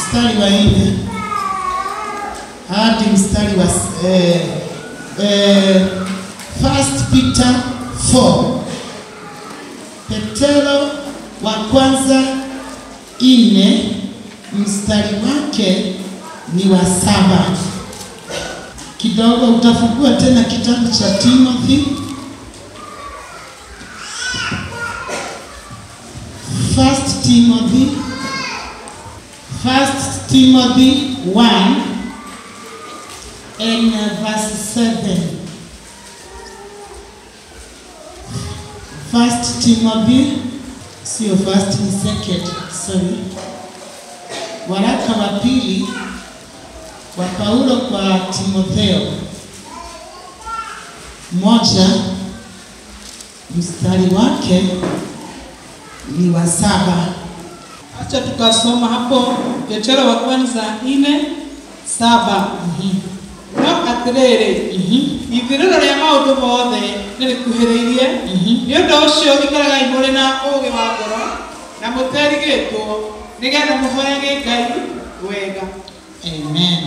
mstari wa nne hadi mstari wa eh, eh, First Peter 4 Petero wa kwanza ine mstari wake ni wa saba. Kidogo utafungua tena kitabu cha Timothy First Timothy First Timothy 1 and verse 7. First Timothy, sio first ni second, sorry. Waraka wa pili wa Paulo kwa Timotheo moja mstari wake ni wa saba. Acha tukasoma hapo Petero wa kwanza ine saba no atirĩrĩ ithirĩro rĩa maũndũ mothe nĩ rĩkuhĩrĩirie nĩ ũndũ ũcio ikaragai mũrĩ na ũũgĩ wa ngoro na mũterigĩtwo nĩgetha mũhoyage ngai wega Amen.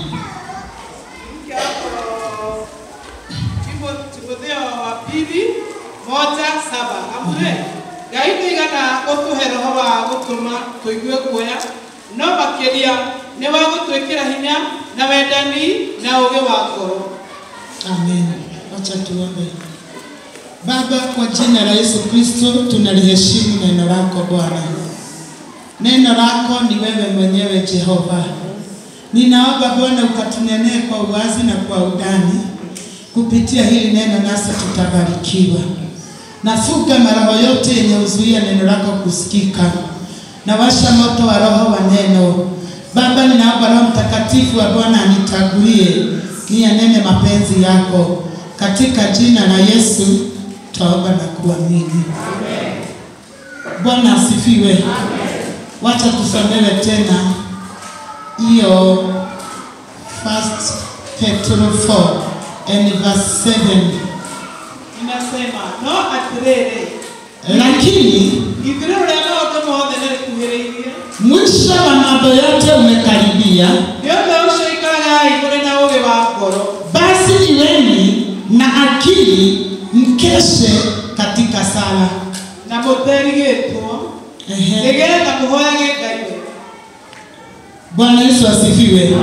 Timo- timotheo wa pili moja saba amure ngai nĩigana gũtũhe roho wa gũtũma tũigue guoya no makĩria nĩ wa gũtwĩkĩra hinya na wendani na ũũgĩ wa ngoro Amen. Wacha tuombe. Baba, kwa jina la Yesu Kristo tunaliheshimu neno lako Bwana. Neno lako ni wewe mwenyewe Jehova. Ninaomba Bwana ukatunenee kwa uwazi na kwa udani. Kupitia hili neno nasi tutabarikiwa. Nafuga maroho yote yenye uzuia neno lako kusikika. Na washa moto wa roho wa neno. Baba, ninaomba Roho Mtakatifu wa Bwana anitagulie niyanene mapenzi yako katika jina la Yesu twaomba na kuamini. Bwana asifiwe. Wacha tusomewe tena hiyo First Petro 4 and verse 7. inasema no atĩrĩrĩ Lakini ithirĩro rĩa maũndũ mothe nĩ rĩkuhĩrĩirie mwisho wa mambo yote umekaribia, nĩ ũndũ ũcio ikaragai mũrĩ na ũũgĩ wa ngoro basi iweni na akili, mkeshe katika sala. na mũterigĩtwo Ehe. nĩgetha mũhoyage ngai wega Bwana Yesu asifiwe.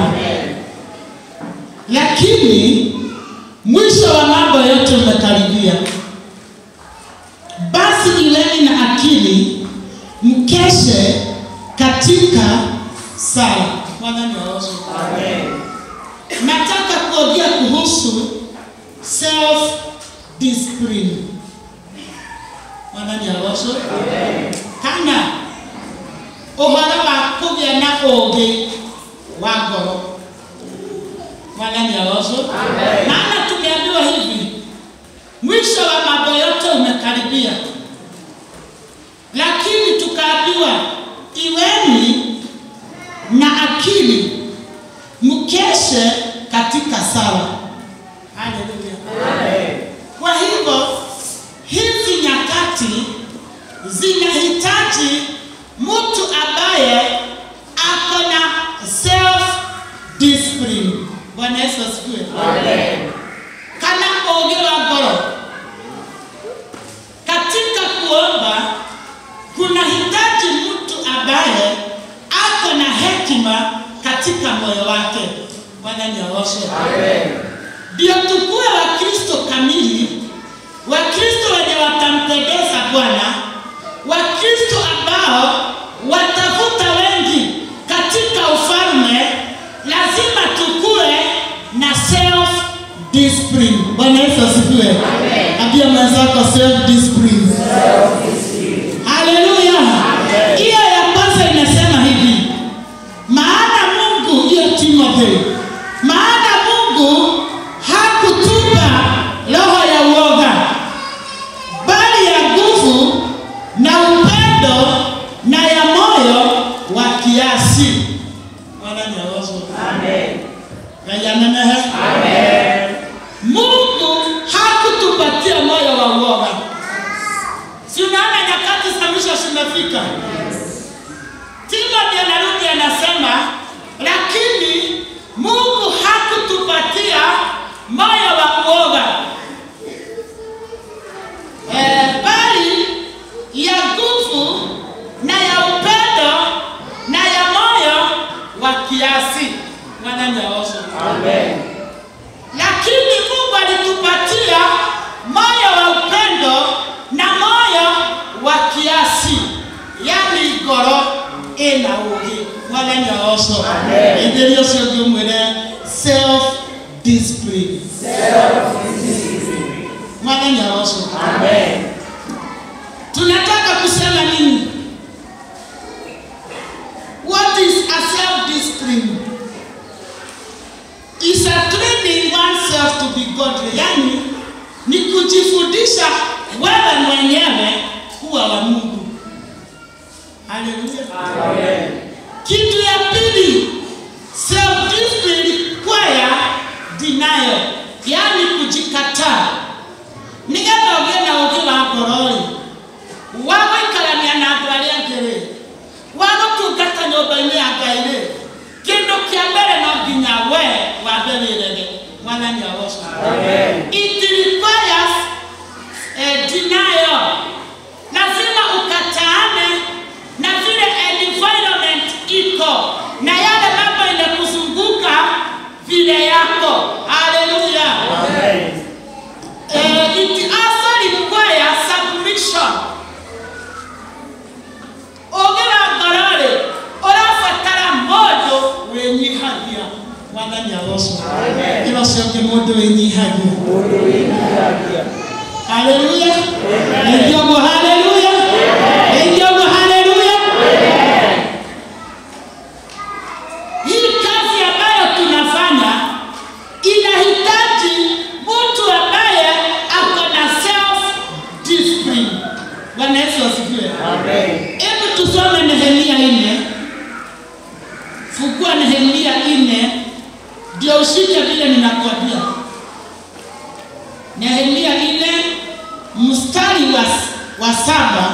Lakini mwisho wa mambo yote umekaribia, basi iweni na akili, mkeshe katika sala. Bwana niwaoshe. Nataka kuongea kuhusu self discipline. Bwana niwaoshe. Kana ũhoro wa kũgĩa na ũũgĩ wa ngoro mwathani aroco maana tumeambiwa hivi mwisho wa mambo yote umekaribia lakini tukaambiwa iweni na akili mkeshe katika sala haleluya kwa hivyo hizi nyakati zinahitaji mtu ambaye ako na self discipline. Bwana Yesu asifiwe. Kana ũũgĩ wa ngoro katika kuomba kunahitaji mtu ambaye ako na hekima katika moyo wake. Bwana nioshe. Ndio tukue Wakristo kamili, Wakristo wenye watampendeza Bwana, Wakristo ambao watavuta wengi katika ufalme, lazima tukue na self discipline. Bwana Yesu asifiwe. Ambia mwenzako self discipline. Haleluya. Hiyo ya kwanza inasema hivi, maana Mungu, hiyo Timothy, maana Mungu hakutupa roho ya uoga, bali ya nguvu na upendo na ya moyo wa kiasi. Bwana ni awazo. Amen. Amen. Mungu hakutupatia moyo wa uoga. Si unaona nyakati za mwisho zimefika. Timothy anarudi anasema kiasi mwananyaosho lakini mungu alitupatia moyo wa upendo na moyo wa kiasi yani ngoro ina ugi mwananyaosho ithirio cio ngimwire self discipline mwananyaosho tunataka kusema nini what is a self discipline is a training oneself to be godly yani ni kujifundisha wewe mwenyewe kuwa wa mungu haleluya kitu ya pili self discipline kwaya denial yani kujikataa nigetha ũgĩe na ũgĩ wa ngoro-rĩ wa gũikarania na andũ arĩa angĩ-rĩ wa gũtungata nyũmba-inĩ ya ngai-rĩ kĩndũ kĩa mbere no nginya we wambe wĩrege mwathani agoco it requires eh, denial lazima ukataane na vile environment iko na yale mambo inakuzunguka vile yako haleluya Eh, it also requires submission. Ũgĩra ngoro-rĩ, ũrabatara mũndũ wĩnyihagia. Mwathani agocwo. Ĩno ciongĩ mũndũ wĩnyihagia. Haleluya. Rĩngĩ ũguo haleluya. Rĩngĩ ũguo haleluya. Hii kazi ambayo tunafanya inahitaji mtu ambaye ako na self discipline. Bwana Yesu asifiwe. Hebu tusome Nehemia nne. Fungua Nehemia nne ndio ushike vile ninakwambia. Nehemia nne mstari wa, wa saba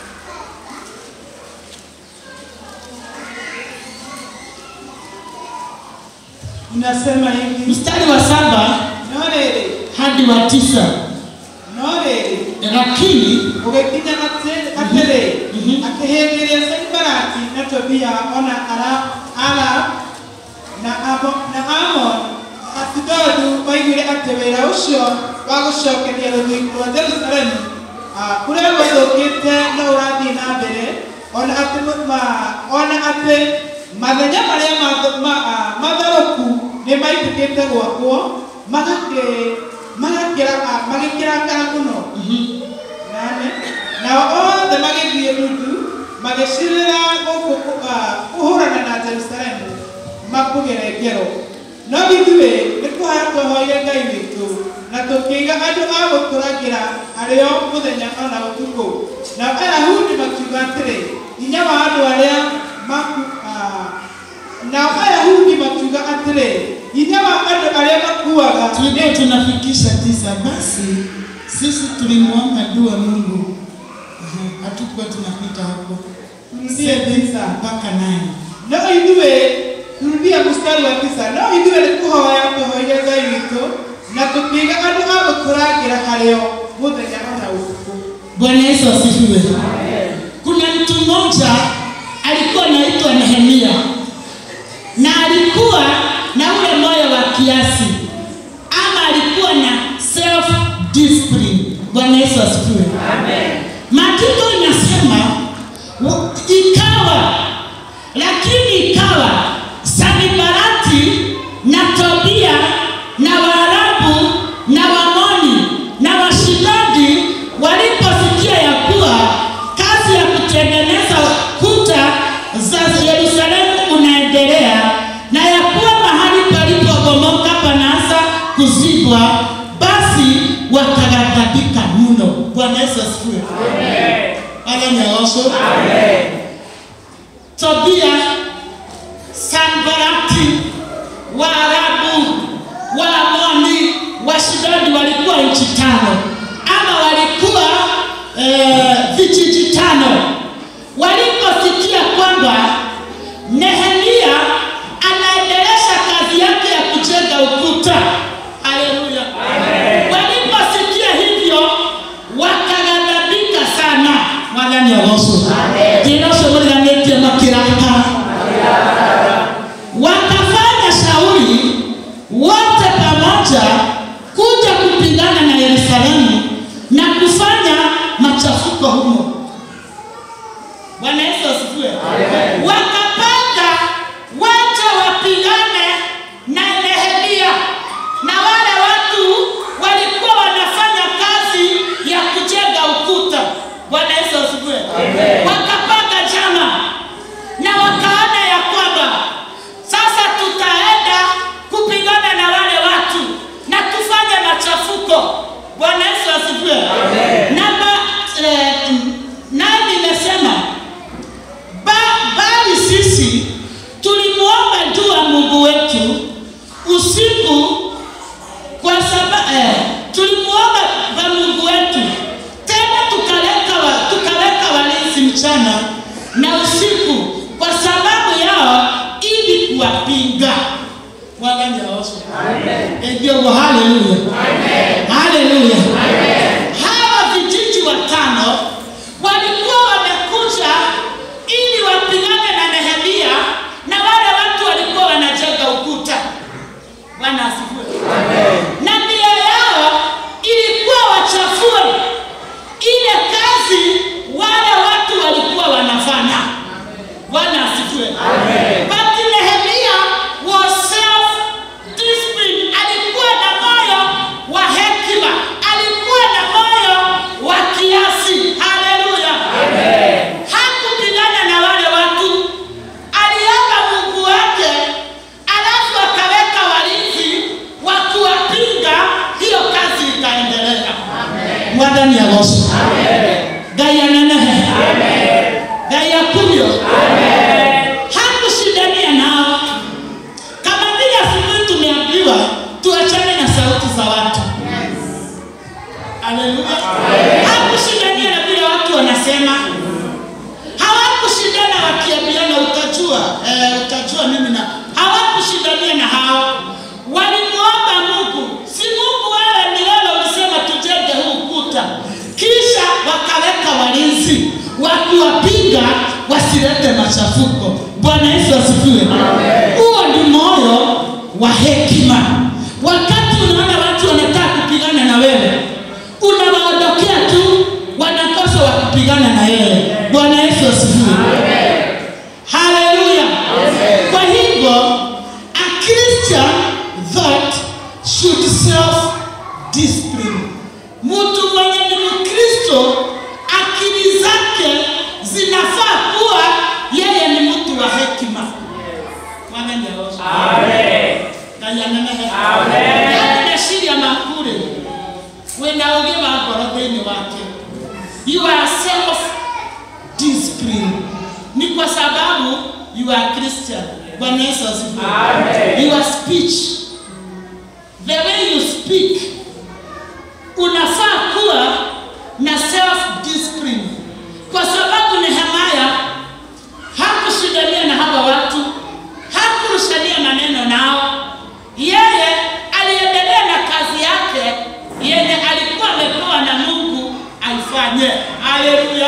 Inasema hivi, mstari wa saba no rĩrĩ, hadi wa tisa no rĩrĩ, lakini gũgĩkinya atĩ- atĩrĩ, Mhm. akĩhĩmbĩria Sanbalati na Tobia ona Ara- Arab na Amo- na Amon Asidodu moigire atĩ wĩra ũcio wa gũcokeria rũthingo rwa Jerusalemu ah, kũrĩa gũthũkĩte no ũrathiĩ na mbere ona atĩ mũ- ma- ona atĩ mathenya marĩa math- ma- ah, matharũku nĩ maitĩkĩte gwakwo magakĩ- magakĩra- ah, magĩkĩrakara mũno nane nao othe magĩthiĩ nuthu magĩcirĩra gũkũ ah, kũhũrana na jerusalemu makũgere ngero no ithuĩ nĩ kũhaya twehoire ngai witũ na tũkĩiga andũ a gũtũragĩra arĩo mũthenya ona ũtukũ na ayahudi makiuga atĩrĩ hinya wa andũ arĩa maku ah, nao ayahudi makiuga atĩrĩ hinya wa andũ arĩa makuaga tulikuwa tunafikisha tisa basi sisi tulimwomba dua mungu Aha, hatukuwa tunapita hapo Turudie Seven tisa. mpaka nane no ithuĩ turudia mstari wa tisa no ithuĩ nĩ kũhoya tũhoire ngai witũ na tũkĩiga andũ a gũtũrangĩra harĩo mũthenya ona ũtukũ bwana yesu asifiwe kuna mtu mmoja alikuwa anaitwa nehemia na alikuwa na ule moyo wa kiasi ama alikuwa na self discipline bwana yesu asifiwe maandiko inasema wa- ikawa lakini ikawa sanibarati na tobia na waarabu na wamoni na washidadi waliposikia ya kuwa kazi ya kutengeneza kuta za yerusalemu unaendelea na ya kuwa mahali palipobomoka panaanza kuzibwa basi wakaghadhabika mno bwana yesu asifiwe ananyaosho tobia sanbarati waarabu waamoni washidadi walikuwa nchi tano ama walikuwa eh, vijiji tano waliposikia kwamba nehemia anaendelesha kazi yake ya kujenga ukuta haleluya waliposikia hivyo wakaghadhabika sana mwathani agoco ndĩroco mũriganĩtie makĩrakara Mungu wetu usiku kwa sababu eh, tulimuomba kwa Mungu wetu tena tukaleka wa, tukaleka walinzi mchana na usiku kwa sababu yao ili kuwapinga Bwana nyaosho. Ndio haleluya. Haleluya. Hawa vijiji watano walikuwa wamekuja ili wapigane na Nehemia na wale watu walikuwa wanajenga ukuta. Bwana asifiwe. Na nia yao ilikuwa wachafue ile kazi wale watu walikuwa wanafanya. Bwana asifiwe. But Nehemia was self-disciplined. Alikuwa na moyo wa hekima, alikuwa na moyo wa kiasi. Haleluya. Hakupigana na wale watu, aliomba Mungu wake, alafu akaweka walinzi wa kuwapinga, hiyo kazi ikaendelea. Mwathani agocwo. Ngai anenehe. Ngai akurio. Hakushindania nao kama vile asubuhi tumeambiwa tuachane na sauti za watu. Haleluya. Hakushindania na vile watu wanasema. Hawakushindana wakiambiana utajua, eh, utajua mimi na hawakushindania na hao. Walimuomba Mungu, si Mungu wewe ni wewe ulisema tujenge huu ukuta. Kisha wakaweka walinzi wa kuwapinga wasilete machafuko. Bwana Yesu asifiwe. Huo ni moyo wa hekima. Wakati unaona watu wanataka kupigana na wewe, unawaondokea tu, wanakosa wa kupigana na yeye. Bwana Yesu asifiwe. Haleluya. Kwa hivyo, a Christian that should self discipline. Mtu mwenye ni Mkristo akili zake zinafaa kuwa yeye ni mtu wa hekima. Bwana ndiye aoshe. Ngai anenehe. Yaani meciria maku rĩ wĩna ũgĩ wa ngoro thĩinĩ wake you are self discipline ni kwa sababu you are Christian Bwana Yesu asifiwe your speech the way you speak unafaa kuwa na self discipline kwa sababu Nehemia hakushindania na hawa watu hakurushania maneno nao yeye aliendelea na kazi yake yenye alikuwa amepewa na Mungu aifanye. Haleluya.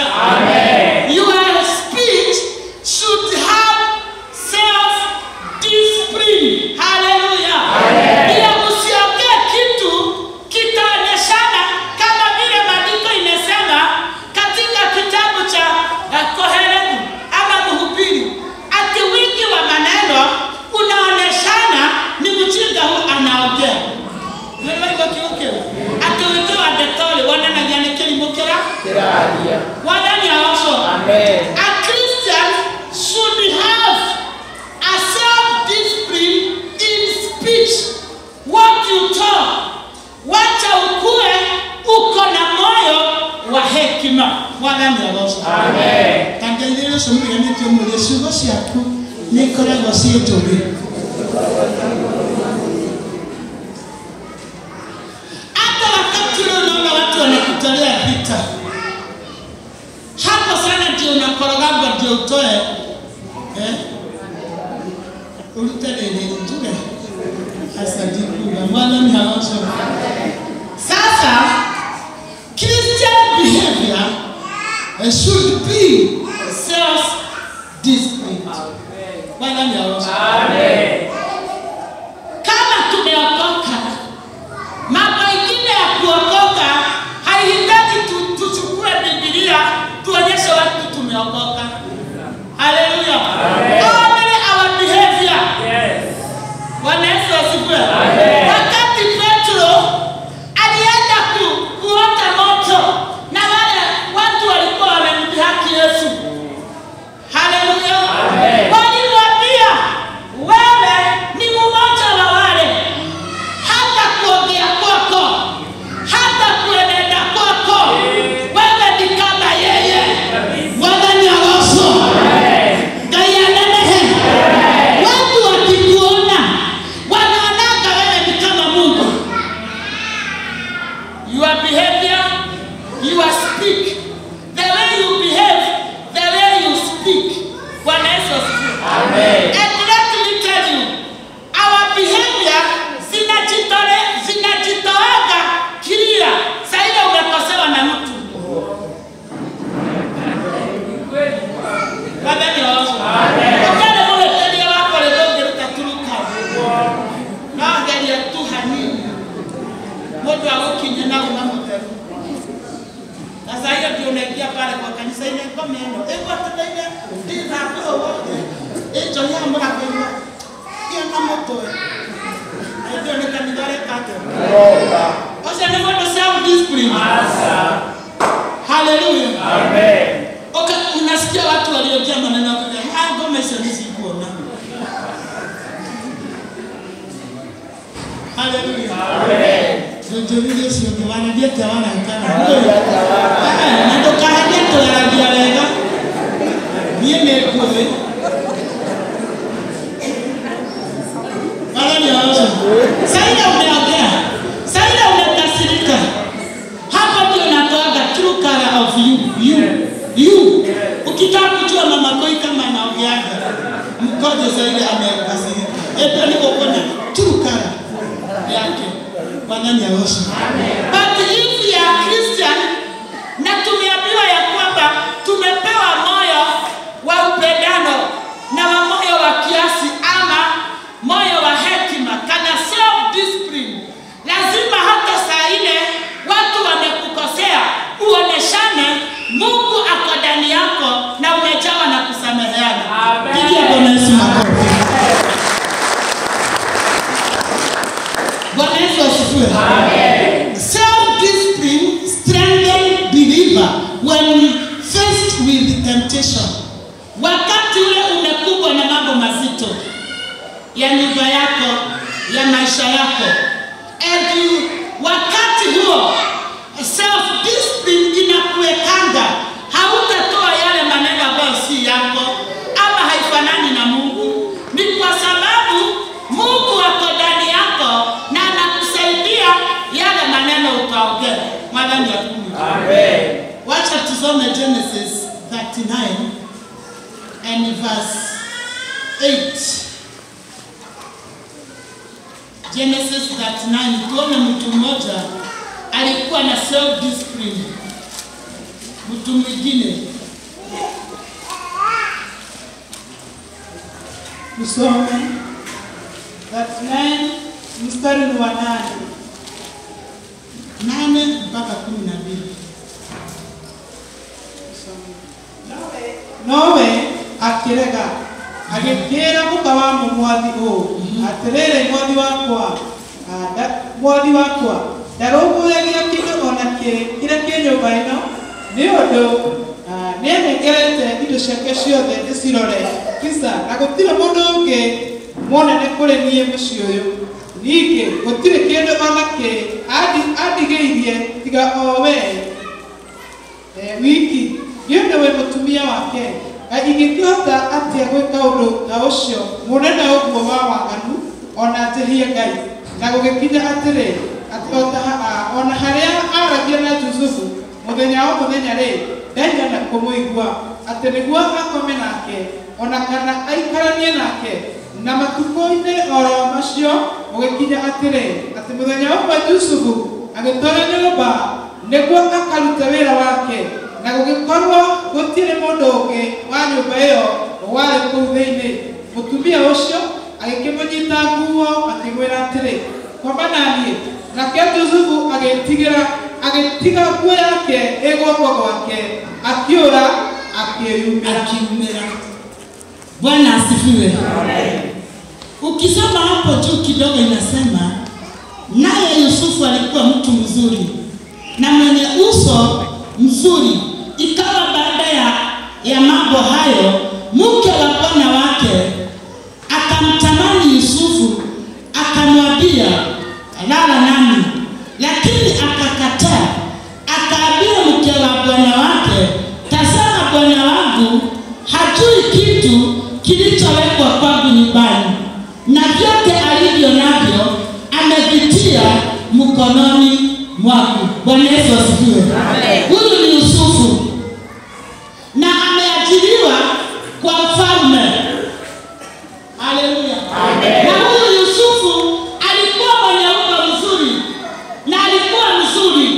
Your speech should have self discipline. Haleluya. Bila usiongee kitu kitaonyeshana kama vile maandiko imesema katika kitabu cha uh, Koheleni ama Mhubiri, ati wingi wa maneno unaoneshana ni mjinga huu anaongea wewe iko kiuke ati wingi wa detoli wananagia ni kilimo kira wadani aosho a Christian should have a self discipline in speech what you talk wacha ukue uko na moyo wa hekima wadani aosho tangaithĩre ũcio mũriganĩtio mũrĩ ciugo ciaku nĩ ikoragwo ciĩ njũgĩ hata wakati ule unaona watu wanakutolea vita hapo sana ndio unakorogamba ndio utoe eh? urute rĩrĩ njuge asadikuga mwana ni haosho sasa christian behavior uh, should be self discipline bwana ni haosho kama tumeokoka mambo ingine ya kuokoka haihitaji tu- tuchukue bibilia tuonyeshe watu tumeokoka haleluya only our behavior bwana yesu asifiwe wakati petro alienda ku, kuota moto na wale watu walikuwa wamemdhihaki yesu haleluya walimwambia wewe ni mmoja wa wale hata kuongea kwako hata kuenenda kwako wewe ni kama yeye wadhani awaso ngai anenehe watu wakikuona meno ĩgwetereire ndĩthambĩro wothe ĩnjohia mũrakwĩna kĩona mũtwe ndio nĩ kanitha rekake ũcio nĩ mũndũ self discipline haleluya Oka, unasikia watu waliojaa maneno ya kusema, ah, ngoma hizo nisikuona. Haleluya. Jonjorire cio nĩ wanathiĩte wanaikara. Eh, na ndũkaharie tũyaragia wega. Niĩ nĩ ngũĩ. Bwana ni aozo. Saida umeongea. Saida umekasirika. Hapa ndio natoaga true color of you. You. You. Ukitaka kujua mama koi kama anaongeaga. Mkoje Saida amekasirika. Ete niko kuna true color yake. Bwana ni aozo. But if you are Christian na tumeambiwa ya kwamba tumepewa moyo wa upendano na wa moyo wa kiasi ama moyo wa hekima kana self discipline lazima hata saa ile watu wamekukosea uoneshane mungu ako ndani yako na umejawa na kusameheana pigia bwana yesu makofi bwana yesu asifiwe self discipline strengthen believer when faced with temptation wakati ule umekumbwa na mambo mazito ya nyumba yako ya maisha yako and you, wakati huo self discipline inakuwekanga hautatoa yale maneno ambayo si yako ama haifanani na mungu ni kwa sababu mungu ako ndani yako na anakusaidia yale maneno utaongea mwadhani ya kumi wacha tusome genesis 39 and verse 8 Genesis 39 tuone mtu mmoja alikuwa na self discipline. Mtu mwingine tusome 39 mstari ni wa nane nane mpaka kumi na mbili. nowe akĩrega agĩkĩra mũka wa mũmwathi ũũ atĩrĩrĩ mwathi wakwa ah, nda- mwathi wakwa ndarũmbũyagia kĩndũ ona kĩ kĩrĩa kĩ nyũmba ĩno nĩ ũndũ ah, nĩanengerete indo ciake ciothe ndĩcirore kisa na gũtirĩ mũndũ ũngĩ mwonene kũrĩ niĩ mũciĩ ũyũ ningĩ gũtirĩ kĩndũ ona kĩ andi- andigĩirie tiga o wee eh, wiki nĩ ũndũ wĩ mũtumia wake na ingĩkĩhota atĩa gwĩka ũndũ ta ũcio mũnene ũguo wa waganu ona njĩhie ngai na gũgĩkinya atĩrĩ atĩ o ta ha- ona harĩa aragia na jusufu mũthenya o mũthenya rĩ ndaigana kũmũigua atĩ nĩguo akome nake ona kana aikaranie nake na matukũ-inĩ oro macio gũgĩkinya atĩrĩ atĩ mũthenya ũmwe jusufu agĩtwara nyũmba nĩguo akarute wĩra wake na gũgĩkorwo gũtirĩ mũndũ ũngĩ wa nyũmba ĩyo warĩ kũu thĩinĩ mũtumia ũcio agĩkĩmũnyita nguo akĩmwĩra atĩrĩ kwamba naniĩ nake jusufu agĩtigĩra agĩtiga nguo yake ĩ guoko gwake akĩũra akĩyumĩra Akiumira. Bwana asifiwe. Ukisoma hapo juu kidogo inasema naye Yusufu alikuwa mtu mzuri na mwenye uso mzuri. Ikawa baada ya, ya mambo hayo, mke wa bwana wake akamtamani Yusufu, akamwambia lala nami, lakini akakataa. Akaambia mke wa bwana wake, tazama, bwana wangu hajui kitu kilichowekwa kwangu nyumbani, na vyote alivyo navyo amevitia mkononi mwangu. Bwana Yesu asifiwe. Huyu ni Yusufu na ameajiriwa kwa mfalme. Haleluya. Na huyu Yusufu alikuwa mwenye umbo mzuri na alikuwa mzuri,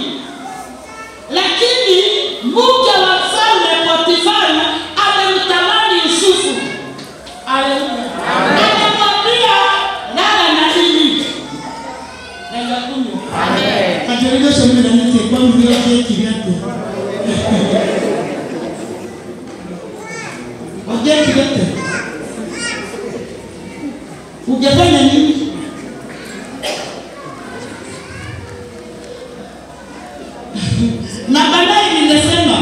lakini mke wa mfalme Potifari amemtamani Yusufu. Haleluya. Akamwambia lala na mimi. Nenda kunywa. Kajaribisha mimi na nite kwa mvio yake kivyake. ulifanya nini na baadaye nimesema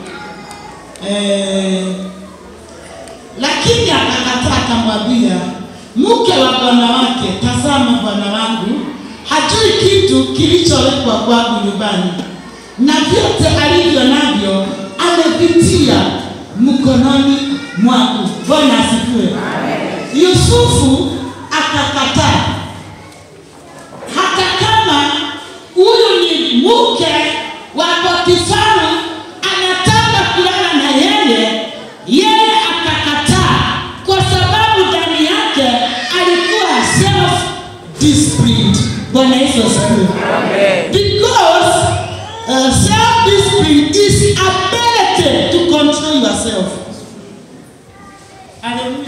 eh, lakini akakataa akamwambia mke wa bwana wake tazama bwana wangu hajui kitu kilichowekwa kwangu nyumbani na vyote alivyo navyo amevitia mkononi mwangu bwana asifiwe yusufu akakataa hata kama huyu ni mke wa potifari anataka kulala na yeye yeye akakataa kwa sababu ndani yake alikuwa self disciplined bwana yesu asifiwe because uh, self discipline is ability to control yourself haleluya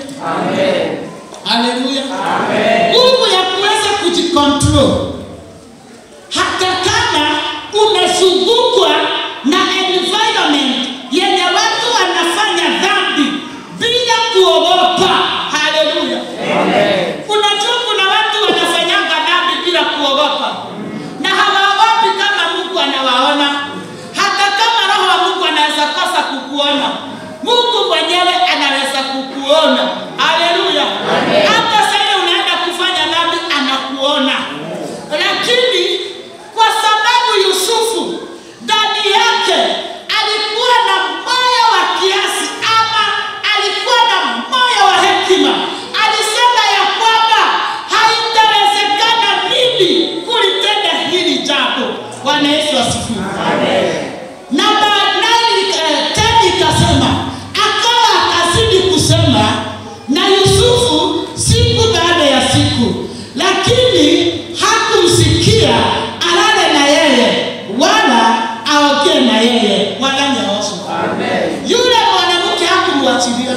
haleluya nguvu ya kuweza kujikontrol hata kama umezungukwa na environment yenye watu wanafanya dhambi bila kuogopa haleluya unajua kuna watu wanafanyanga dhambi bila kuogopa na hawaogopi kama mungu anawaona hata kama roho wa mungu anaweza kosa kukuona mungu mwenyewe anaweza kukuona haleluya hata sasa unaenda kufanya dhambi anakuona lakini kwa sababu yusufu ndani yake alikuwa na moyo wa kiasi ama alikuwa na moyo wa hekima alisema ya kwamba haitawezekana mimi kulitenda hili jambo bwana yesu asifiwe na baadaye eh, tena ikasema akawa akazidi kusema na yusufu siku baada ya siku lakini hakumsikia alale na yeye wala aogee na yeye wala nyaosho yule mwanamke hakumwachilia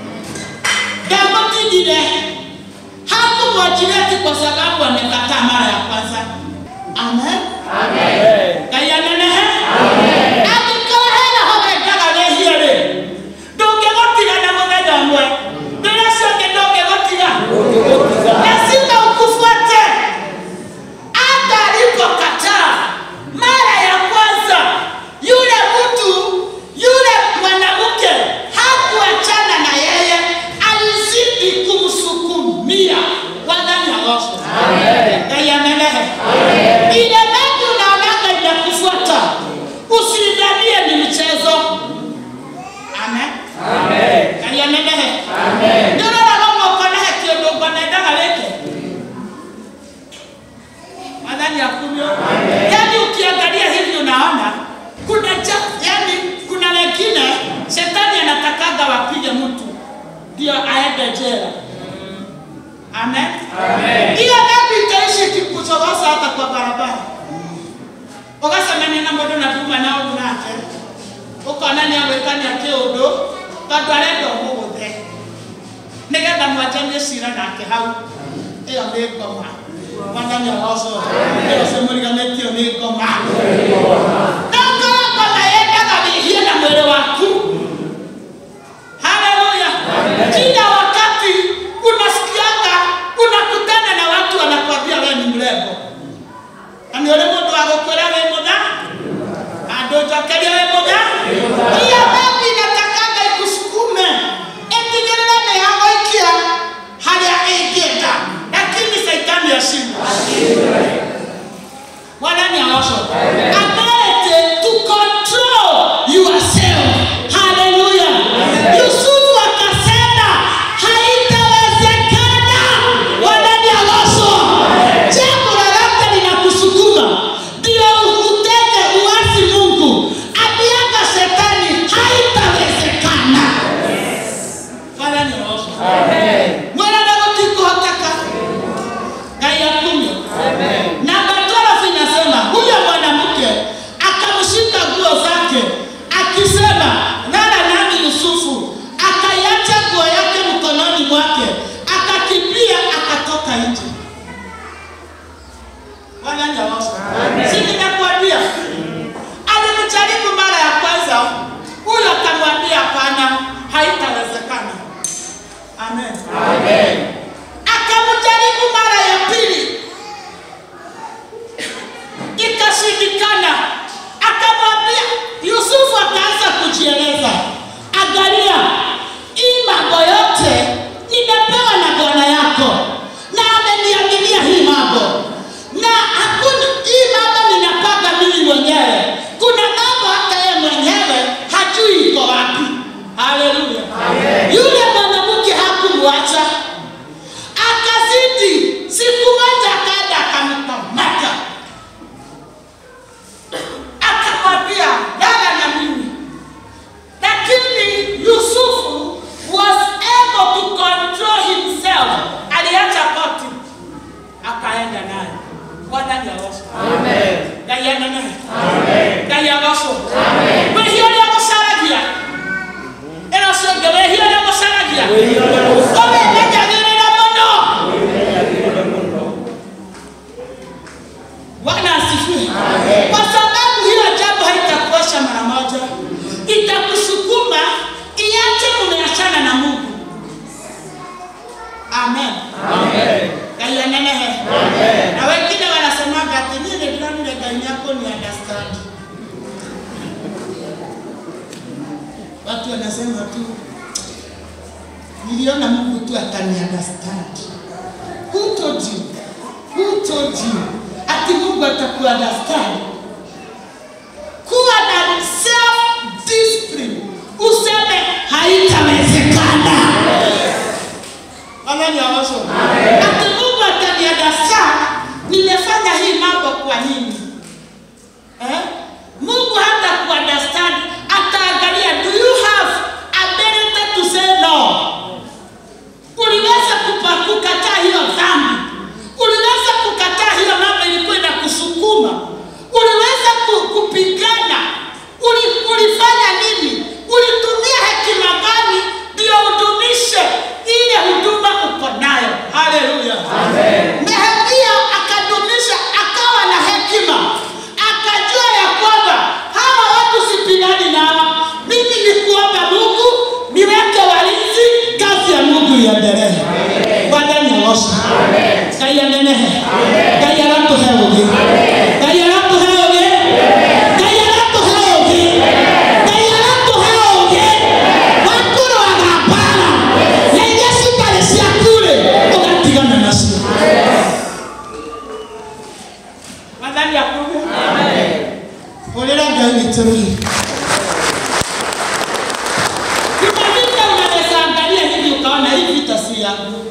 damotigile hakumwachilia ti kwa sababu amekataa mara ya kwanza amen kayanenehe angĩkorwo hena ho wendaga wĩhie-rĩ ndũngĩgũtiga na mũthenya ũmwe rĩrĩa ciothe ndũngĩgũtiga lazima ukufuate hata alipokataa mara ya kwanza yule mtu yule mwanamke hakuachana na yeye alizidi kumsukumia wadhani aosho kaianenehe ile dhambi unaonaga inakufuata usidhanie ni mchezo amen kaianenehe ndororagomwokonehe kĩũndũ ngwanendaga wĩke madhani ya kumyo yaani ukiangalia hivi unaona kuna ja, yani kuna wengine shetani anatakaga wapige mtu ndio aende jela amen hiyo dhambi itaishi ikikuchokoza hata kwa barabara ugasemania na mũndũ na nduma na ũru nake ũkona nĩ agwĩkania kĩũndũ tondũ arenda ũmũgũthe nĩgetha mwanjanie cira nake hau ĩyo nĩ ngoma mwathani aroco ĩyo cimũriganĩtio nĩ ngoma ndakora ngoma yendaga wĩhie na mwĩrĩ waku haleluya kila wakati unasikianga unakutana na watu wanakwambia wewe ni mrembo na nĩ ũrĩ mũndũ wa gũkwĩra wĩ mũtha andũ njokeria wĩ mũtha hiyo dhambi inatakanga ikusukume ĩtigĩrĩre nĩ yagũikia harĩa ĩngĩenda lakini saitani ashindwa bwana ni aosho ability mwenyewe hajui iko wapi. Haleluya! Yule mwanamke hakumwacha, akazidi. Siku moja akaenda akamkamata, akamwambia lala na mimi. Lakini Yusufu was able to control himself. Aliacha koti akaenda naye. Bwana ni awasha. Ngai anene. Ngai agocwo. Wĩhia ũrĩa mũcaragia. Ĩno ciongĩ wĩhia ũrĩa mũcaragia. Ũwĩmenyagĩrĩra mũno. Bwana asifiwe. Kwa sababu hiyo jambo haitakuosha mara moja, itakusukuma iache umeachana na Mungu. Amen. Ngai anenehe. Na wengine wanasemaga ati mimi ndio Ngai yako ni understand. Watu wanasema tu niliona Mungu tu atani understand. Who told you? Who told you? Ati Mungu ataku understand. Kuwa na self discipline. Useme haitawezekana. Amen ya waso. Ati Mungu atani understand. Nimefanya hii mambo kwa nini? Eh? Mungu hata ku understand ataangalia do you have ability to say no? Uliweza kupa- kukataa hiyo dhambi, uliweza kukataa hiyo mambo ilikuwa inakusukuma, uliweza ku- kupigana, Uli, ulifanya nini? Ulitumia hekima gani ndio udumishe ile huduma uko nayo? Haleluya! Nehemia akadumisha, akawa na hekima, akajua ya kwamba hawa watu sipigani nao, mimi ni kuomba Mungu niweke walinzi, kazi ya Mungu iendelee. Bwana ni osha. Ngai anenehe. Ngai aratũhe ũgĩ. Ngai aratũhe ũgĩ. Ngai aratũhe ũgĩ. Ngai aratũhe ũgĩ wa kũrũaga mbara na iria citarĩ ciaku-rĩ, ũgatigana nacio. Mwathani akuge. Hũrĩra Ngai witũ rũhi. Kuna vita unaweza angalia hivi ukaona hii vita si yangu.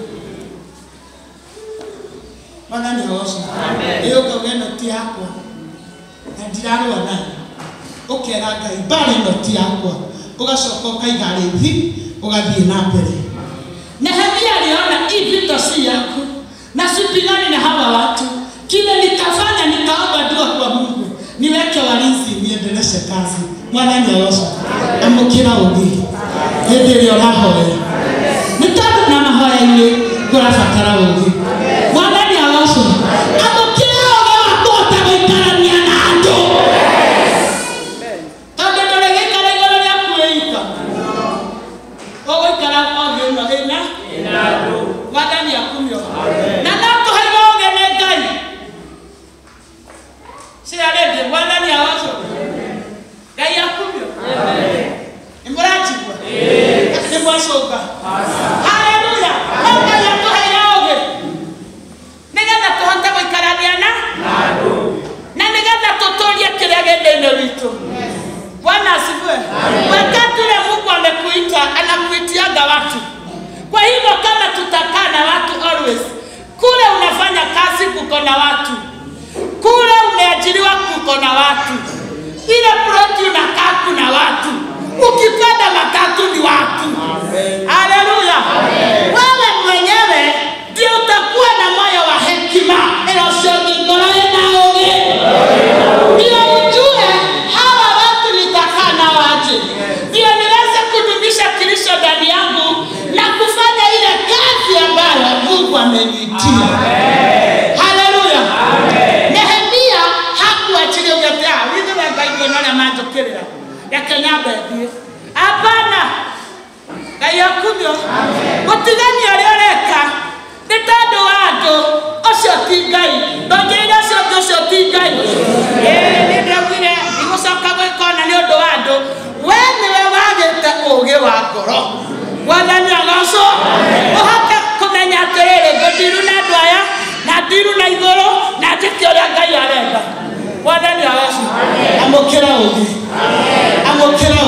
Bwana ni osha. Hiyo kauga ĩno ti yakwa. Na ndirarũa nayo. Ũkera Ngai mbara ĩno ti yakwa. Ũgacoka ũkaiga rĩthi ũgathiĩ na mbere. Nehemia aliona hii vita si yako na sipigani na hawa watu. Kile nitafanya nitaomba dua kwa Mungu, niweke walinzi, niendeleshe kazi. Mwana ni osha. Amũkĩra ũgĩ. Hĩndĩ ĩrĩa ũrahoya. Nĩ tondũ na mahoya-inĩ kũrabatara ũgĩ. Mwana ni osha. Amũkĩra ũgĩ wa kũhota gũikarania na andũ. Tondũ ndũrĩ gĩikara igũrũ rĩaku wĩika. Ũgũikara ũgĩ ĩno ĩna wathani akumio na no tũheirwo ũgĩ nĩ Ngai cia rĩngĩ wathani awaco Ngai akumio nĩ mũranjigua nĩ mwacũnga haleluya no Ngai atũheire ũgĩ nĩgetha tũhote gũikarania na na nĩgetha tũtũrie kĩrĩa gĩthĩ-inĩ witũ bwana asifiwe wakati ule mungu amekuita anakuitiaga watu kwa hivyo kama tutakaa na watu always kule unafanya kazi kuko na watu kule umeajiriwa kuko na watu ile ploti unakaa kuna watu ukipanda matatu ni watu haleluya wewe mwenyewe ndio utakuwa na moyo wa hekima inasiogingoroe na ũgĩ ndio ujue hawa watu nitakaa nao aje ndio niweze kudumisha kilicho ndani yangu na kufanya ile kazi ambayo mungu ameniitia haleluya nehemia hakuachilia ugetea withiwe ngai ngĩnoria manjũkĩrĩra reke nyambe thiĩ hapana ngai akumio mũtigani ũrĩa ũreka nĩ tondũ wa andũ ũcio ti ngai ndongereire ũcio ũngĩ ũcio ti ngai Ĩĩ, nĩ ndĩraugire igũcoka gwĩkona nĩ ũndũ wa andũ we nĩwe wagĩte ũũgĩ wa ngoro wathani agocwo ũhote kũmenya atĩrĩrĩ ngũndiru na andũ aya na ndiru na igũrũ na njĩke ũrĩa ngai arenda wathani agocwo amũkĩra ũũgĩ amũkĩra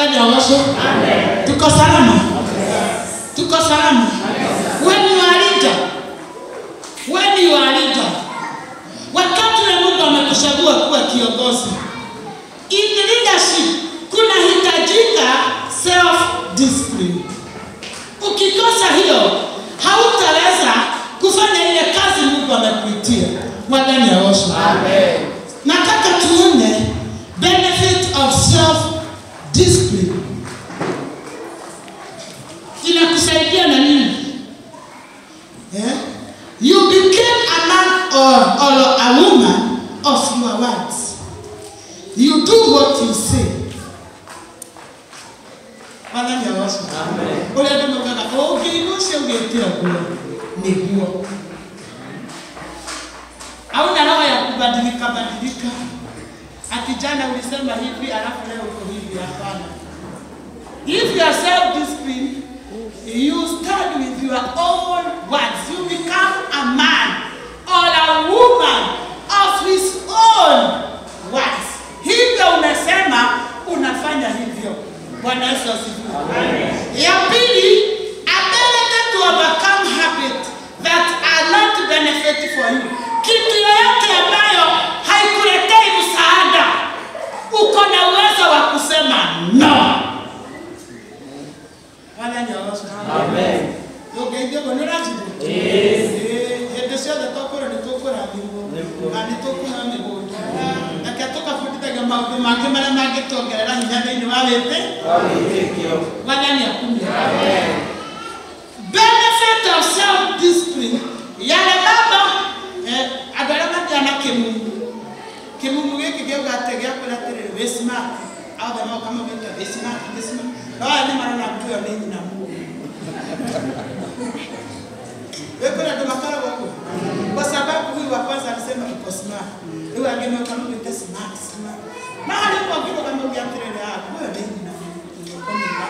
Wathani aoshwe. Tuko salama. Tuko salama. When you are leader. When you are leader. Wakati ule Mungu amekuchagua kuwa kiongozi. In leadership kunahitajika self discipline. Ukikosa hiyo hautaweza kufanya ile kazi Mungu amekuitia. Wathani aoshwe. Nataka tuone benefit of self discipline. Inakusaidia na nini? Eh? You became a man or, or a woman of your words. You do what you say. Wathani aoshwe. Ũrĩa andũ maugaga ũngĩigua ũcio ũgĩte ũguo nĩguo hauna roho ya kubadilika badilika. Ati jana ulisema hivi alafu leo uko hivi. Hapana. If you are self disciplined, you stand with your own words. You become a man or a woman of his own words. Hivyo unasema unafanya hivyo. Bwana Yesu asifiwe. Ya pili, ability to overcome habits that are not benefit for you. Kitu yoyote ambayo haikuletei msaada, uko na uwezo wa kusema no. Wala nyaosha. Amen. Ũngeithio ũguo nĩ ũranjigua? Ĩĩ, hĩndĩ ciothe tũkũra nĩ tũkũrathimwo na nĩ tũkũheo mĩgũnda reke tũgabundithagia maũndũ mangĩ marĩa mangĩtuongerera hinya thĩinĩ wa wĩtĩ wathani akumia benefit of self discipline yale mambo eh, andũ arĩa mathiana kĩmumu kĩmumu gĩkĩ gĩauga atĩ gĩakwĩra atĩrĩrĩ wĩ smart othe moka maugĩte wĩ smart wĩ smart no aya nĩ marona mtu ĩyo nĩ nyina mũũgĩ wĩkũrĩ andũ makoragwo ũguo kwa sababu huyu wa kwanza alisema uko smart rĩu angĩ moka maugĩte smart smart na harĩ ũguo ngĩroga mauge atĩrĩrĩ ah huyo nĩ nyina mũũgĩ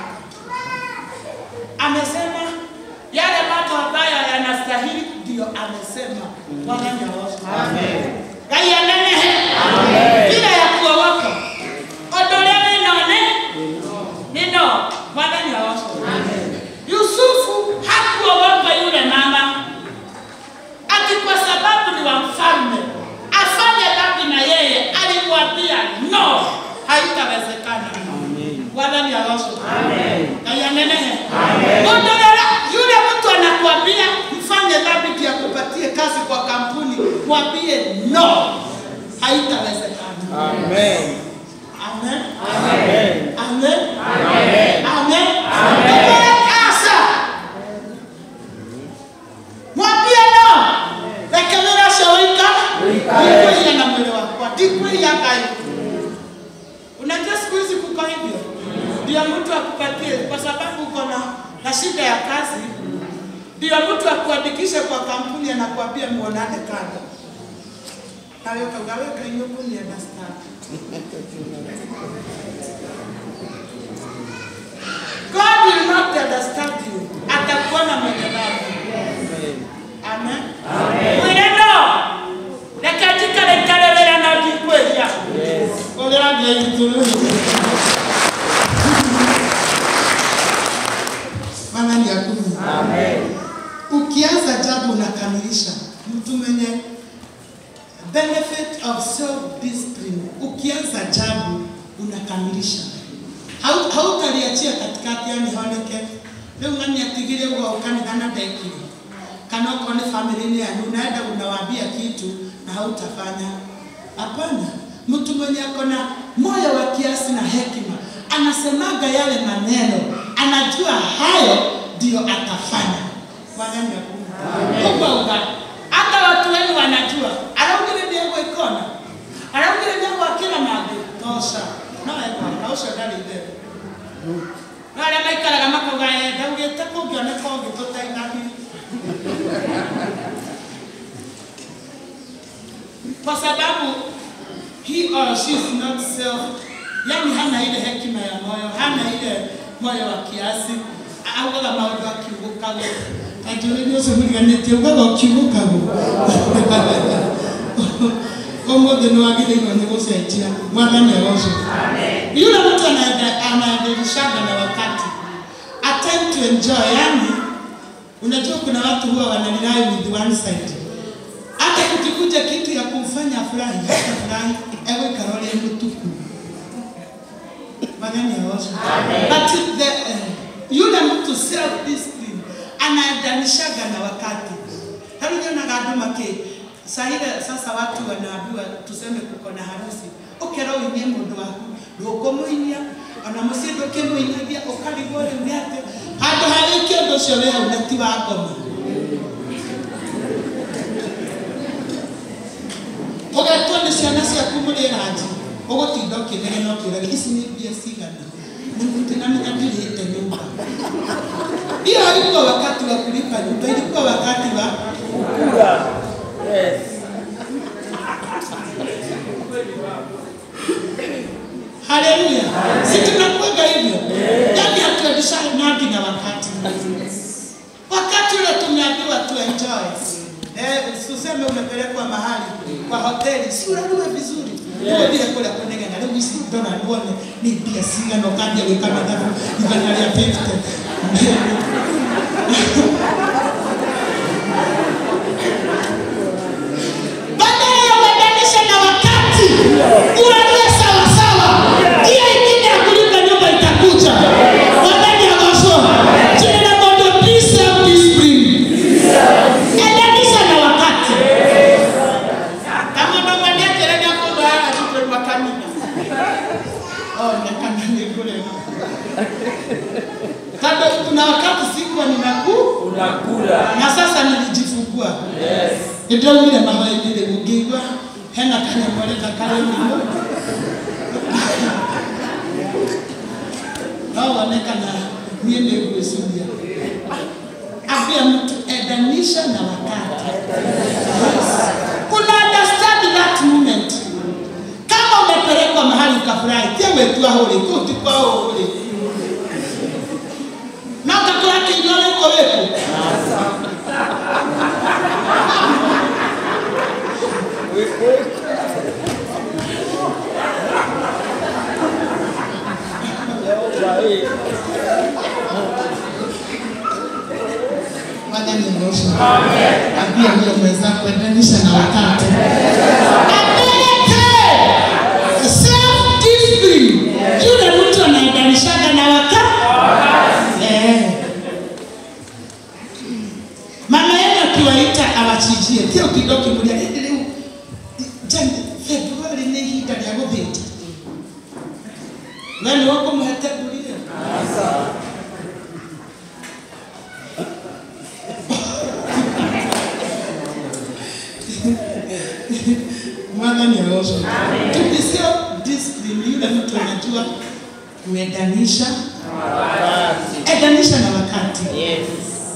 amesema yale mambo ambayo yanastahili ndio amesema Bwana nyaosha ngai anenehe bila ya kuogopa ondolea ninone nino Bwana nyaosha Yusufu hakuogopa yule mama ati kwa sababu ni wa mfalme afanye dhambi na yeye alimwambia no haitawezekana Bwana nyaosha ngai anenehe ondolea yule mtu anakuambia mfanye dhambi ndio akupatie kazi kwa kampuni mwambie no haitawezekana Amen. amen Amen. amen Amen. amen Ondolea kasa mwambie no reke wĩra ũcio ũikare ndikwĩhia na mwĩrĩ wakwa ndikwĩhia ngai unajua siku hizi kuko hivyo ndio mtu akupatie kwa sababu uko na na shida ya kazi ndio mtu akuandikishe kwa kampuni anakuambia muonane kando nawe ukauga weka inyuku ni understand God will not understand you atakuona mwenye dhambi amen mwĩre no reke njikare njare wĩra na ndikwĩhia ũrĩa ngĩitũrũria Bwana ni akumi. Ukianza jambo unakamilisha. Mtu mwenye benefit of self discipline, ukianza jambo unakamilisha. Hau- Hautaliachia katikati yani honeke. Leo ngani atigire kwa ukanitha na ndekire. Kana uko ni family yanyu unaenda unawaambia kitu na hautafanya. Hapana. Mtu mwenye ako na moyo wa kiasi na hekima anasemaga yale maneno, anajua hayo ndio atafanya. Bwana ni akuna. Mungu uga. Hata watu wenu wanajua. Araugire ndiego ikona. Araugire ndiego akira mambo. Tosha. No eko, tosha ndari ndero. No arĩa maikaraga makauga "Eh, ndaugĩte kũngĩoneka ũngĩtũteithania kwa sababu he or she is not self, yani hana ile hekima ya moyo, hana ile moyo wa kiasi, augaga maũndũ akiugũkago kanjũrĩria ũcio mũriganĩtie ugaga ũkiugũkago ũmũthĩ nĩ wagĩrĩirwo nĩ gũcenjia mwathani agocwo yule mtu anaende- anaendelea tunaendeshana na wakati a time to enjoy yani unajua kuna watu huwa wanalilai with one side hata kukikuja kitu ya kumfanya furahi hata furahi ewe karole mtuku magani ya washa but the uh, yule mtu self discipline anaendanishaga na wakati harunyonaga andu maki sahile sasa watu wanaambiwa tuseme kuko na harusi ukera uinie mundu waku ndukumuinia ona mucii ndukimuinagia ukarigwo riu ni ati handu harĩkia ũndũ ũcio wĩ hau na ti wa ngoma ũgetwo nĩ ciana ciaku mũrĩranji ũgũtinda ũkĩnegena ũkĩũraga ici nĩ mbia cigana nĩmũtinamenya ndirĩte nyũmba hiyo haikuwa wakati wa kulipa nyumba ilikuwa wakati wa Kula. Yes. haleluya si tunakuaga hivyo yani hatuendeshanagi na wakati wakati ule tumeambiwa tuenjoy Eh, useme umepelekwa mahali kwa hoteli si unalue vizuri uwe vile kule kunegena rĩu ici ndona nuone nĩ mbia cigana ũkambia gwĩka mathabu igana rĩa 50 badala ya uendanishe na wakati uanzie sawasawa hiyo ingine ya kulipa nyumba itakuja wadani agoso jina mondo please self discipline endanisha na wakati kama ndo mwaneterenia kugaa tupe makanina oh nekana nikule kando kuna wakati sikuwa ninakuu Unakula. na sasa nilijifungua Yes. nĩndonire mahoinĩ rĩ ngĩigua hena kanyamoreka karĩ mĩgo no wone kana niĩ nĩ ngwĩciria ambia mtu endanisha na wakati una understand that moment kama umepelekwa mahali ukafurahi tie wetua hũrĩ kũu ti kwao hũrĩ na ũgakora kĩirio wĩko wĩku Sahi. Bwana nioshe. Ambia huyo mwenzako endanisha na wakati. Apeleke self discipline. Yule mtu anaendanishaga na wakati. Eh. Mama yenu akiwaita awachijie kio kidogo kimulia leo jana Februari ni ihinda rĩa gũthĩnja we nĩ ũkũmũhete nguria mwathani aoshwe tukisio discipline yule mtu anajua kuendanisha endanisha na wakati Yes.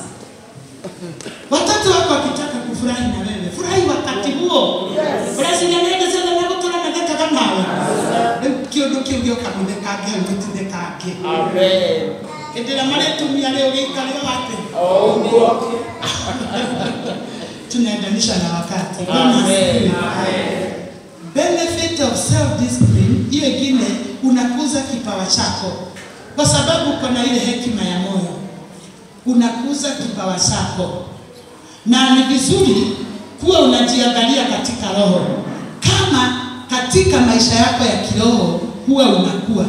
watoto wako wakitaka kufurahi na wewe furahi wakati huo ũrecinyanendecenanagũtũranagekaga nawe rĩu kĩũndũ kĩu gĩoka mũthekange hau gĩtithekange Amen. hĩndĩ ĩrĩa marĩtumia rĩu gĩikare wate Mungu. tunaendanisha na wakati Bwana Amen. asifiwe. benefit of self discipline hiyo ingine unakuza kipawa chako kwa sababu uko na ile hekima ya moyo unakuza kipawa chako na ni vizuri kuwa unajiangalia katika roho kama katika maisha yako ya kiroho huwa unakuwa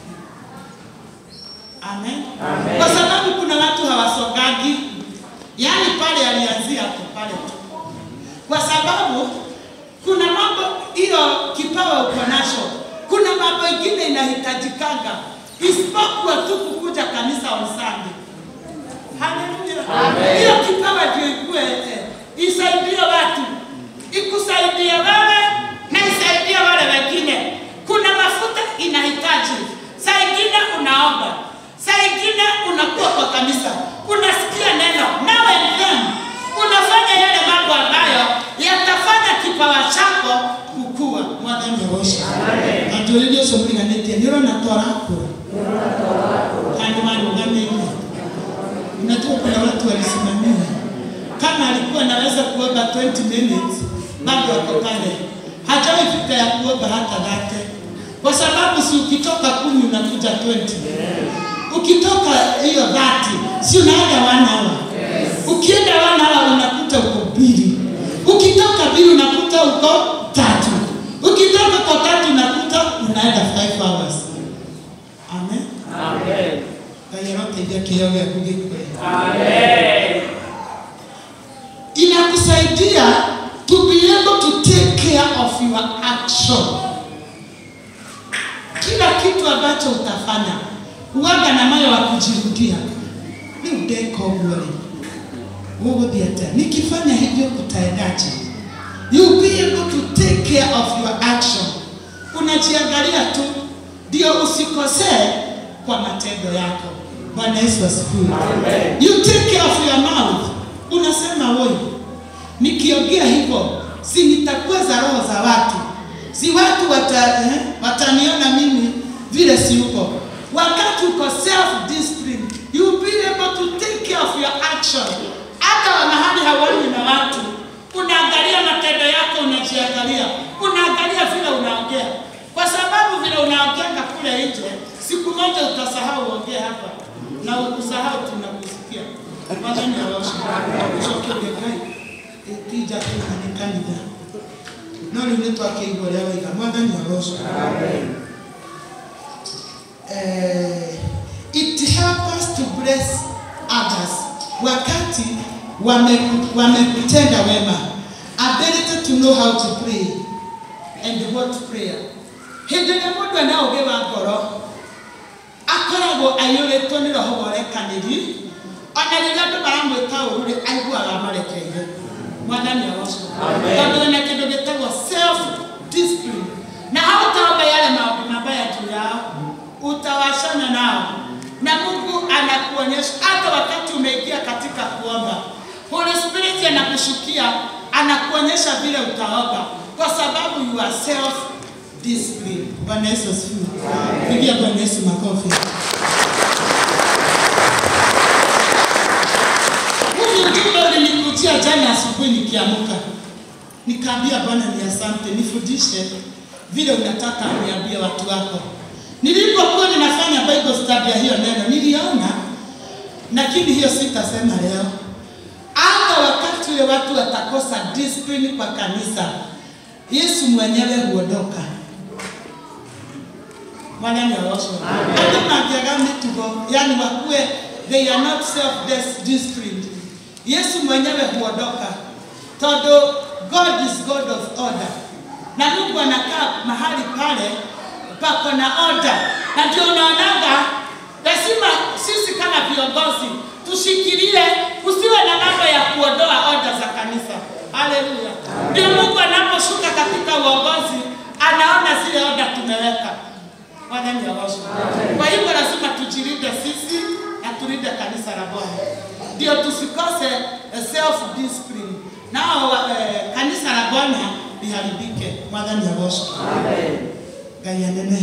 Amen. Amen. Kwa sababu kuna watu hawasogagi, yaani pale alianzia hapo pale tu, kwa sababu kuna mambo hiyo kipawa uko nacho, kuna mambo ingine inahitajikanga isipokuwa tu kukuja kanisa on Sunday. Haleluya. Amen. Hiyo kipawa ndio ikue eh, isaidie watu, ikusaidie wewe na isaidie wale wengine. Kuna mafuta inahitaji, saa ingine unaomba, saa ingine unakuwa kwa kanisa, unasikia neno now and then unafanya yale mambo ambayo yatafanya kipawa chako kukua. Mwathani awoshe andũ rĩrĩa ũcio mũriganĩtie nĩ ũrona twarakũra handũ marũgamĩire Unajua kuna watu walisimamia, kama alikuwa anaweza kuomba 20 minutes bado wako pale, hajawahi fika ya kuomba hata date, kwa sababu si ukitoka kumi unakuja 20 hiyo dhati si unaenda wanawa ukienda wanawa unakuta uko mbili ukitoka mbili unakuta uko tatu ukitoka kwa tatu unakuta unaenda 5 hours amen Amen. ngai aroteithia kĩheo gĩaku gĩkwe Amen. inakusaidia to be able to take care of your action kila kitu ambacho utafanya uwaga na moyo wa kujirudia ni udeko guori gũgũthiĩ atĩa nikifanya hivyo kutaendaje you be able to take care of your action unajiangalia tu ndio usikosee kwa matendo yako bwana yesu asifiwe you take care of your mouth unasema woi nikiongea hivyo si nitakweza roho za watu si watu wata, eh, wataniona mimi vile si uko wakati uko self discipline you will be able to take care of your action hata mahali hawani na watu unaangalia matendo yako unajiangalia unaangalia vile unaongea kwa sababu vile unaongeanga kule nje siku moja utasahau uongee hapa na ukusahau tunakusikia Mwathani arosha ucoke ngai tija tu nĩ kanitha no rĩu nĩ twakĩigua ũrĩa waiga mwathani arosha eh, it help us to bless others wakati wame- wamekutenda wema ability to know how to pray and what prayer hĩndĩ ĩrĩa mũndũ ena ũgĩ wa ngoro akoragwo aiyũrĩtwo nĩ roho wa ũrekanĩri ona rĩrĩa andũ maramwĩka ũru rĩ aiguaga marekeire mwathani aroco tondũ wĩna kĩndũ gĩtagwo self discipline na hautaomba yale maombi mabaya juu yao utawashana nao na mungu anakuonyesha hata wakati umeingia katika kuomba holy spirit anakushukia anakuonyesha vile utaomba kwa sababu you are self discipline bwana yesu asifiwe pigia bwana yesu makofi Huu ujumbe ulinikujia jana asubuhi nikiamuka, nikaambia Bwana ni asante, nifundishe vile unataka uniambie watu wako. Nilipokuwa ninafanya Bible study ya hiyo neno niliona, lakini hiyo sitasema leo. Hata wakati ule watu watakosa discipline kwa kanisa, Yesu mwenyewe huondoka. Bwana ni aroshwe. Hata mnaambiaga mitugo, yani wakuwe they are not self disciplined. Yesu mwenyewe huondoka, tondũ God is God of order, na Mungu anakaa mahali pale pako na order, na ndio unaonaga lazima sisi kama viongozi tushikilie, usiwe na mambo ya kuondoa order za kanisa. Haleluya! Ndio Mungu anaposhuka katika uongozi anaona zile order tumeweka. Bwana ni awashi. Kwa hivyo lazima tujilinde sisi na tulinde kanisa la Bwana, ndio tusikose eh, self discipline, nao eh, kanisa la Bwana liharibike. Mwathani awashi. Ngai anene.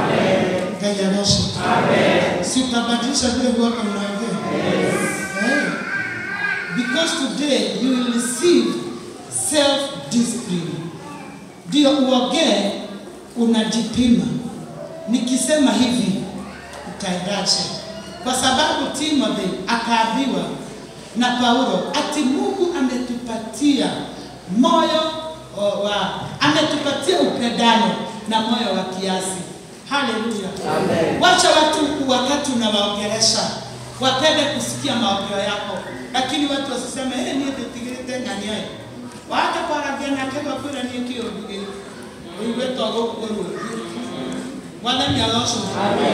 Ngai awashi. Si utabadilisha vile huwaka unaongea Eh. Because today you will receive self discipline, ndio uongee unajipima nikisema hivi utaendaje? Kwa sababu Timothy akaambiwa na Paulo ati Mungu ametupatia moyo o, wa ametupatia upendano na moyo wa kiasi. Haleluya! Wacha watu wakati unawaongelesha wapende kusikia maongeo yako, lakini watu wasiseme hey, niĩ ndĩtigĩrĩte ng'ani ayo wata kwaragia nake gwakwĩra niĩ kĩũndugĩ ũigwĩtwo gũkũ rũĩ Mwathani aroshwe.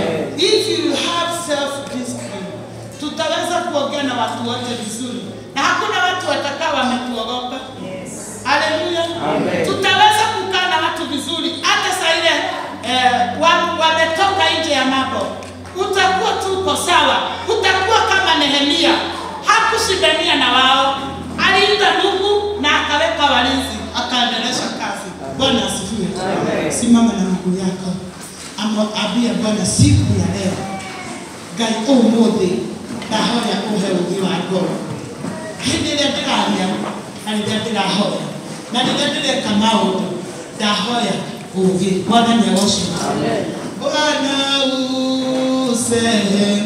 If you have self discipline, tutaweza kuongea na watu wote vizuri, na hakuna watu watakao wametuogopa. Haleluya. Tutaweza kukaa na watu vizuri, hata saa ile eh, wa- wametoka nje ya mambo, utakuwa tu uko sawa, utakuwa kama Nehemia, hakushindania na wao, aliita Mungu na akaweka walinzi, akaendelesha kazi. Bwana asifiwe. Simama na miguu yako amwambia Bwana siku ya leo, Ngai ũmũthĩ ndahoya ũhe ũgĩ wa ngoro hĩndĩ ĩrĩa ndĩraria na rĩrĩa ndĩrahoya na rĩrĩa ndĩreka maũndũ ndahoya ũgĩ mwathani agocima Bwana useme